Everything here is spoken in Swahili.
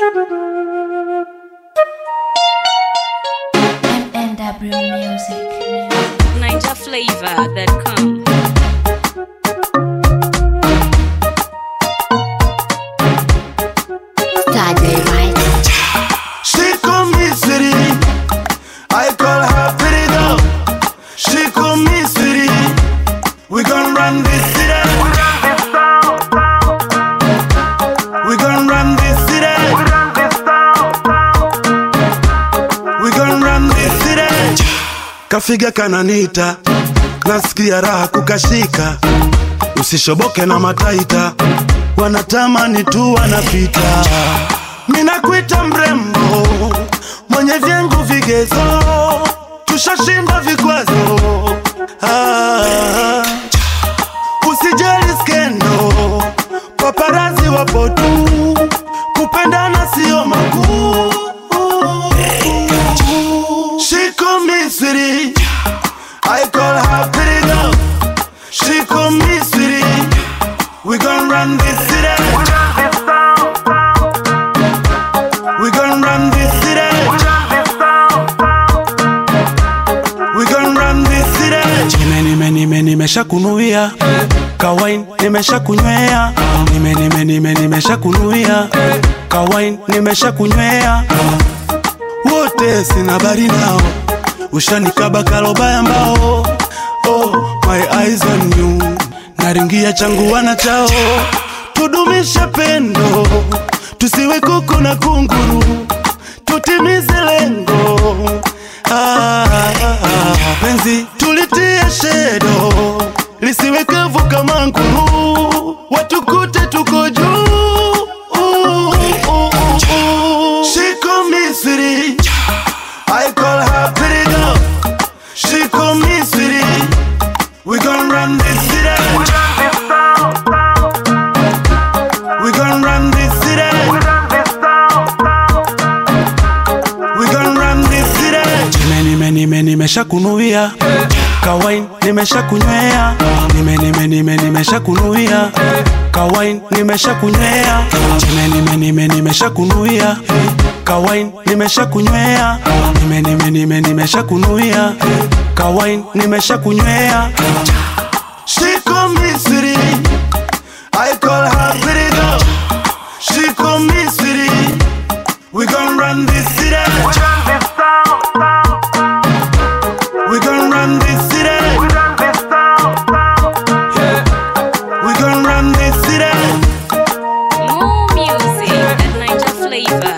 NW Music. Niger flavor that come. Saturday Night. She call me city. I call her pretty girl. She call me city. We gon' run this city. We gon' run this city. We gon' run this city. Kafiga kananita, nasikia raha kukashika. Usishoboke na mataita, wanatamani tu wanapita. Minakuita mrembo, mwenye vyangu vigezo, tushashinda vikwazo. Ah, usijali skendo, paparazi wapo tu, kupendana sio makuu. She call me sweetie, I call her pretty girl. She call me sweetie, we gon' run this city. We gon' run this city. We gon' run this city. Nime nime nime nimesha kunuia kawain nimesha kunywea nime nime nime nimesha kunuia kawain nimesha kunywea wote sina bari nao ushanikaba kalobaya mbao oh, my eyes on you naringia changu wana chao tudumishe pendo tusiwe kuku na kunguru tutimize lengo ah, ah, ah. penzi tulitie shedo lisiwe kavu kama nguru watukute tuko juu uh, uh, uh, uh. She call me sweetie I call her pretty girl She call me sweetie We gon' run this city We gon' run this city We gon' run this city Nime nime nime nimesha kunuia Kawain nimesha kunywea Nime nime nime nimesha kunuia Kawain nimesha kunywea Nime nime nime nimesha kunuia Kawain nimesha kunywea Nime nime nime nimesha kunuia Kawain nimesha kunywea She call me sweetie I call her pretty girl She call me sweetie We gon' run this city We gon' run this city We gon' run this city More music at Niger flavor